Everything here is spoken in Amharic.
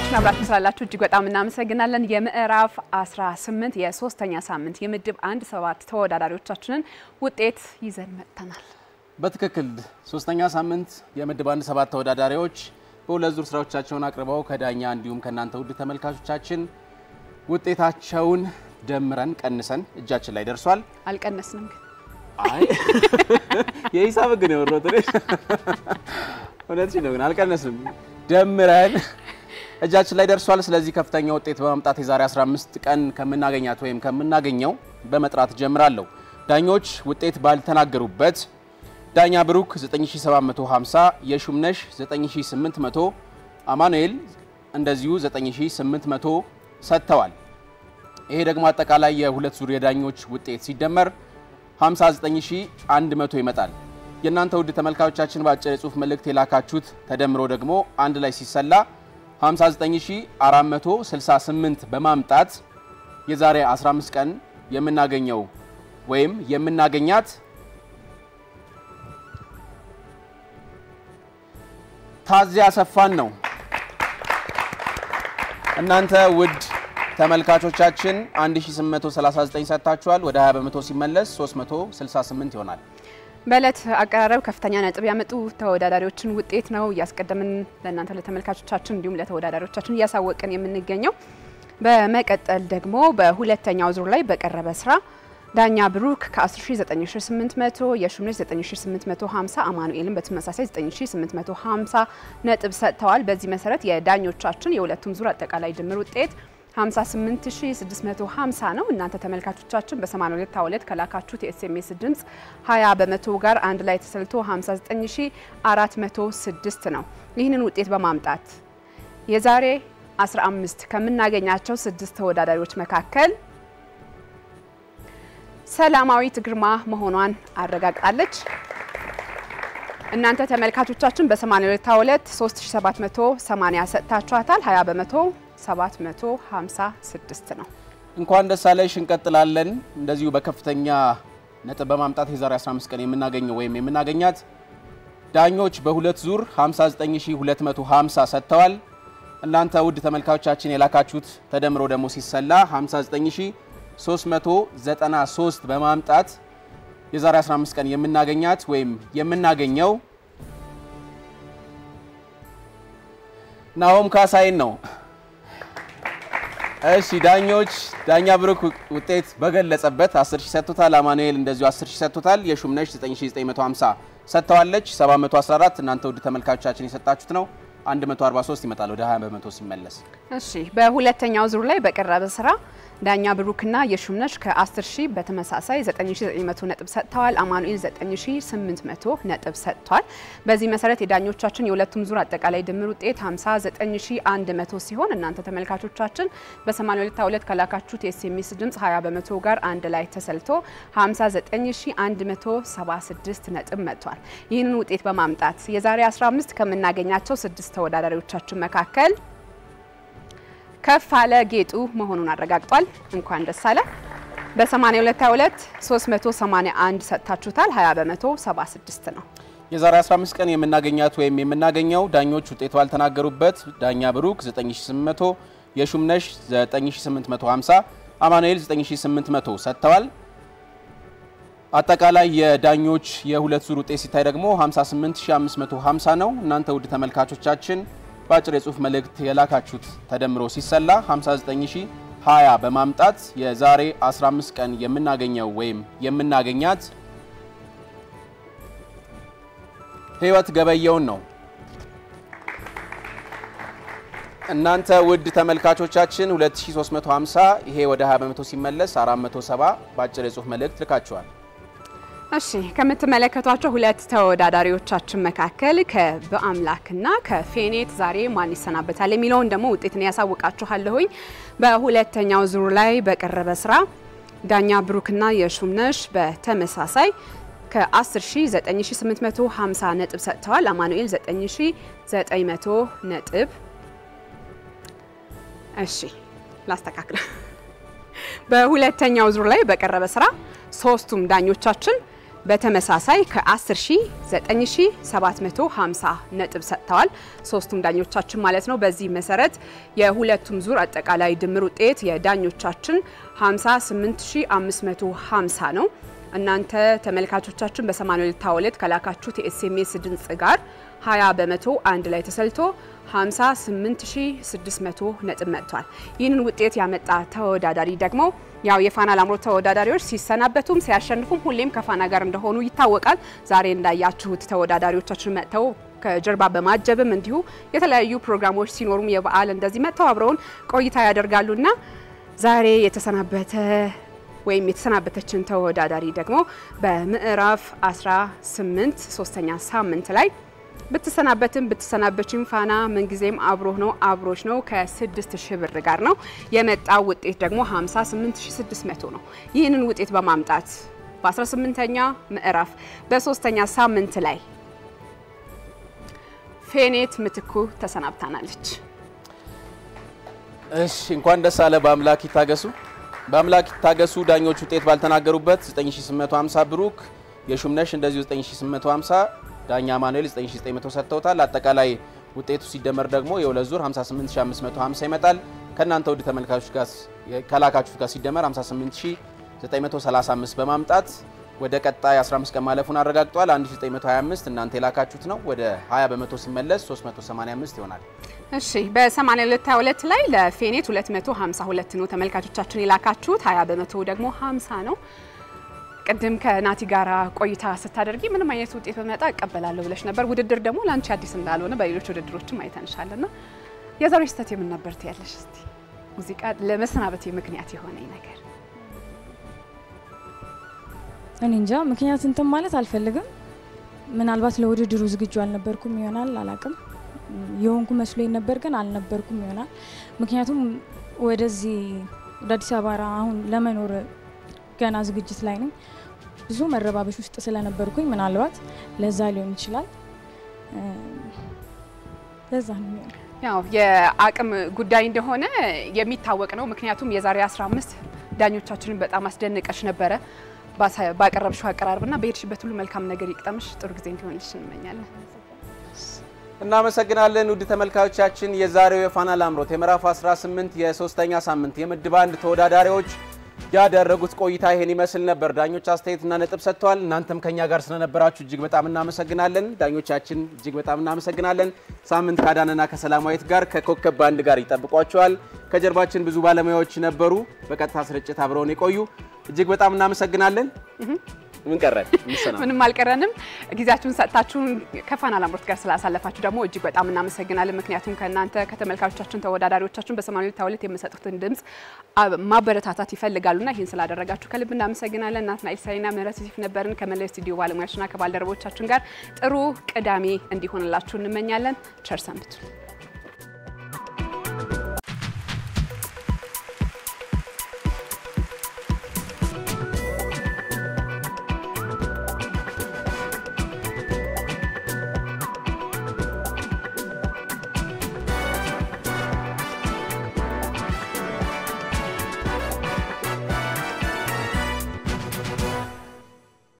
ተመልካቾቻችን አብራችሁ ስላላችሁ እጅግ በጣም እናመሰግናለን። የምዕራፍ 18 የሶስተኛ ሳምንት የምድብ አንድ ሰባት ተወዳዳሪዎቻችንን ውጤት ይዘን መጥተናል። በትክክል ሶስተኛ ሳምንት የምድብ አንድ ሰባት ተወዳዳሪዎች በሁለት ዙር ስራዎቻቸውን አቅርበው ከዳኛ እንዲሁም ከእናንተ ውድ ተመልካቾቻችን ውጤታቸውን ደምረን ቀንሰን እጃችን ላይ ደርሷል። አልቀነስንም ግን አይ የሂሳብ ግን የወሮት እውነት ነው፣ ግን አልቀነስንም። ደምረን እጃችን ላይ ደርሷል። ስለዚህ ከፍተኛ ውጤት በማምጣት የዛሬ 15 ቀን ከምናገኛት ወይም ከምናገኘው በመጥራት ጀምራለሁ። ዳኞች ውጤት ባልተናገሩበት ዳኛ ብሩክ 9750፣ የሹምነሽ 9800፣ አማኑኤል እንደዚሁ 9800 ሰጥተዋል። ይሄ ደግሞ አጠቃላይ የሁለት ዙር የዳኞች ውጤት ሲደመር 59100 ይመጣል። የእናንተ ውድ ተመልካቾቻችን በአጭር የጽሁፍ መልእክት የላካችሁት ተደምሮ ደግሞ አንድ ላይ ሲሰላ 59468 በማምጣት የዛሬ 15 ቀን የምናገኘው ወይም የምናገኛት ታዚያ አሰፋን ነው። እናንተ ውድ ተመልካቾቻችን 1839 ሰጥታችኋል። ወደ 20 በመቶ ሲመለስ 368 ይሆናል። በእለት አቀራረብ ከፍተኛ ነጥብ ያመጡ ተወዳዳሪዎችን ውጤት ነው እያስቀደምን ለእናንተ ለተመልካቾቻችን እንዲሁም ለተወዳዳሪዎቻችን እያሳወቅን የምንገኘው። በመቀጠል ደግሞ በሁለተኛው ዙር ላይ በቀረበ ስራ ዳኛ ብሩክ ከ19800 የሹምነሽ 9850 አማኑኤልን በተመሳሳይ 9850 ነጥብ ሰጥተዋል። በዚህ መሰረት የዳኞቻችን የሁለቱም ዙር አጠቃላይ ድምር ውጤት 58650 ነው። እናንተ ተመልካቾቻችን በ8222 ከላካችሁት የኤስኤምኤስ ድምፅ 20 በመቶ ጋር አንድ ላይ ተሰልቶ 59406 ነው። ይህንን ውጤት በማምጣት የዛሬ 15 ከምናገኛቸው ስድስት ተወዳዳሪዎች መካከል ሰላማዊት ግርማ መሆኗን አረጋግጣለች። እናንተ ተመልካቾቻችን በ8222 3780 ሰጥታችኋታል። 20 በመቶ 756 ነው። እንኳን ደስ አለሽ። እንቀጥላለን። እንደዚሁ በከፍተኛ ነጥብ በማምጣት የዛሬ 15 ቀን የምናገኘው ወይም የምናገኛት ዳኞች በሁለት ዙር 59250 ሰጥተዋል። እናንተ ውድ ተመልካቾቻችን የላካችሁት ተደምሮ ደግሞ ሲሰላ 59393 በማምጣት የዛሬ 15 ቀን የምናገኛት ወይም የምናገኘው ናሆም ካሳይን ነው። እሺ ዳኞች ዳኛ ብሩክ ውጤት በገለጸበት 10 ሺህ ሰጥቶታል። አማኑኤል እንደዚሁ 10 ሺህ ሰጥቶታል። የሹምነሽ 9950 ሰጥተዋለች። 714 እናንተ ውድ ተመልካቾቻችን የሰጣችሁት ነው። 143 ይመጣል ወደ 20 በመቶ ሲመለስ። እሺ በሁለተኛው ዙር ላይ በቀረበ ስራ ዳኛ ብሩክና የሹምነሽ ከ10 ሺህ በተመሳሳይ 9900 ነጥብ ሰጥተዋል። አማኑኤል 9800 ነጥብ ሰጥቷል። በዚህ መሰረት የዳኞቻችን የሁለቱም ዙር አጠቃላይ ድምር ውጤት 59100 ሲሆን እናንተ ተመልካቾቻችን በ8222 ከላካችሁት የኤስኤምኤስ ድምፅ 20 በመቶ ጋር አንድ ላይ ተሰልቶ 59176 ነጥብ መጥቷል። ይህንን ውጤት በማምጣት የዛሬ 15 ከምናገኛቸው ስድስት ተወዳዳሪዎቻችን መካከል ከፍ አለ ጌጡ መሆኑን አረጋግጧል። እንኳን ደስ አለ። በ8222 381 ሰጥታችሁታል። 20 በመቶ 76 ነው። የዛሬ 15 ቀን የምናገኛት ወይም የምናገኘው ዳኞች ውጤት ባልተናገሩበት ዳኛ ብሩክ 9800፣ የሹምነሽ 9850፣ አማኑኤል 9800 ሰጥተዋል። አጠቃላይ የዳኞች የሁለት ዙር ውጤት ሲታይ ደግሞ 58550 ነው። እናንተ ውድ ተመልካቾቻችን በአጭር የጽሁፍ መልእክት የላካችሁት ተደምሮ ሲሰላ 59020 በማምጣት የዛሬ 15 ቀን የምናገኘው ወይም የምናገኛት ህይወት ገበየውን ነው። እናንተ ውድ ተመልካቾቻችን 2350 ይሄ ወደ 20 በመቶ ሲመለስ 470 በአጭር የጽሁፍ መልእክት ልካችኋል። እሺ ከምትመለከቷቸው ሁለት ተወዳዳሪዎቻችን መካከል ከበአምላክና ከፌኔት ዛሬ ማን ይሰናበታል የሚለውን ደግሞ ውጤትን ያሳውቃችኋለሁኝ። በሁለተኛው ዙር ላይ በቀረበ ስራ ዳኛ ብሩክና የሹምነሽ በተመሳሳይ ከ109,850 ነጥብ ሰጥተዋል። አማኑኤል 9,900 ነጥብ። እሺ ላስተካክለ በሁለተኛው ዙር ላይ በቀረበ ስራ ሶስቱም ዳኞቻችን በተመሳሳይ ከ10 ሺህ 9750 ነጥብ ሰጥተዋል። ሶስቱም ዳኞቻችን ማለት ነው። በዚህ መሰረት የሁለቱም ዙር አጠቃላይ ድምር ውጤት የዳኞቻችን 58550 ነው። እናንተ ተመልካቾቻችን በ8222 ከላካችሁት የኤስኤምኤስ ድምጽ ጋር 20 በመቶ አንድ ላይ ተሰልቶ 58600 ነጥብ መጥቷል። ይህንን ውጤት ያመጣ ተወዳዳሪ ደግሞ ያው የፋና ላምሮት ተወዳዳሪዎች ሲሰናበቱም ሲያሸንፉም ሁሌም ከፋና ጋር እንደሆኑ ይታወቃል። ዛሬ እንዳያችሁት ተወዳዳሪዎቻችን መጥተው ከጀርባ በማጀብም እንዲሁ የተለያዩ ፕሮግራሞች ሲኖሩም የበዓል እንደዚህ መጥተው አብረውን ቆይታ ያደርጋሉና ዛሬ የተሰናበተ ወይም የተሰናበተችን ተወዳዳሪ ደግሞ በምዕራፍ 18 ሶስተኛ ሳምንት ላይ ብትሰናበትም ብትሰናበችም ፋና ምንጊዜም አብሮህ ነው አብሮች ነው ከ6000 ብር ጋር ነው የመጣው ውጤት ደግሞ 58600 ነው። ይህንን ውጤት በማምጣት በ18ኛ ምዕራፍ በሶስተኛ ሳምንት ላይ ፌኔት ምትኩ ተሰናብታናለች። እሺ እንኳን ደስ አለ። በአምላክ ይታገሱ፣ በአምላክ ይታገሱ። ዳኞች ውጤት ባልተናገሩበት 9850 ብሩክ፣ የሹምነሽ እንደዚሁ 9850 ዳኛ ማኑኤል 9900 ሰጥተውታል። አጠቃላይ ውጤቱ ሲደመር ደግሞ የሁለት ዙር 58550 ይመጣል። ከእናንተ ውድ ተመልካቾች ጋር ከላካችሁት ጋር ሲደመር 58935 በማምጣት ወደ ቀጣይ 15 ቀን ማለፉን አረጋግጧል። 1925 እናንተ የላካችሁት ነው። ወደ 20 በመቶ ሲመለስ 385 ይሆናል። እሺ በ8222 ላይ ለፌኔት 252 ነው ተመልካቾቻችን የላካችሁት፣ 20 በመቶ ደግሞ 50 ነው። ቅድም ከናቲ ጋራ ቆይታ ስታደርጊ ምንም አይነት ውጤት በመጣ እቀበላለሁ ብለሽ ነበር። ውድድር ደግሞ ለአንቺ አዲስ እንዳልሆነ በሌሎች ውድድሮችም አይተንሻልና የዛሬ ስህተት የምን ነበር ትያለሽ? እስቲ ሙዚቃ ለመሰናበቴ ምክንያት የሆነኝ ነገር እኔ እንጃ ምክንያት እንትን ማለት አልፈልግም። ምናልባት ለውድድሩ ዝግጁ አልነበርኩም ይሆናል አላቅም። የሆንኩ መስሎኝ ነበር ግን አልነበርኩም ይሆናል። ምክንያቱም ወደዚህ ወደ አዲስ አበባ አሁን ለመኖር ገና ዝግጅት ላይ ነኝ። ብዙ መረባበሽ ውስጥ ስለነበርኩኝ ምናልባት ለዛ ሊሆን ይችላል። ለዛ ነው የሚሆነው። ያው የአቅም ጉዳይ እንደሆነ የሚታወቅ ነው። ምክንያቱም የዛሬ 15 ዳኞቻችንን በጣም አስደንቀሽ ነበረ ባቀረብሽው አቀራረብና በሄድሽበት ሁሉ መልካም ነገር ይቅጠምሽ፣ ጥሩ ጊዜ እንዲሆንልሽ እንመኛለን። እናመሰግናለን ውድ ተመልካቾቻችን። የዛሬው የፋና ላምሮት የምዕራፍ 18 የሶስተኛ ሳምንት የምድብ አንድ ተወዳዳሪዎች ያደረጉት ቆይታ ይሄን ይመስል ነበር። ዳኞች አስተያየትና ነጥብ ሰጥተዋል። እናንተም ከኛ ጋር ስለነበራችሁ እጅግ በጣም እናመሰግናለን። ዳኞቻችን እጅግ በጣም እናመሰግናለን። ሳምንት ከአዳነና ከሰላማዊት ጋር ከኮከብ ባንድ ጋር ይጠብቋቸዋል። ከጀርባችን ብዙ ባለሙያዎች ነበሩ፣ በቀጥታ ስርጭት አብረውን የቆዩ እጅግ በጣም እናመሰግናለን። ምን ቀረን? ምንም አልቀረንም። ጊዜያችሁን ሰጥታችሁን ከፋና ላምሮት ጋር ስላሳለፋችሁ ደግሞ እጅግ በጣም እናመሰግናለን። ምክንያቱም ከእናንተ ከተመልካቾቻችን ተወዳዳሪዎቻችን በሰማንያ ሁለት የምሰጡትን ድምፅ ማበረታታት ይፈልጋሉና ይህን ስላደረጋችሁ ከልብ እናመሰግናለን። ናትናኤል ሳይና ምህረት ዮሴፍ ነበርን ከመላው ስቱዲዮ ባለሙያዎችና ከባልደረቦቻችን ጋር ጥሩ ቅዳሜ እንዲሆንላችሁ እንመኛለን። ቸር ሰንብቱ።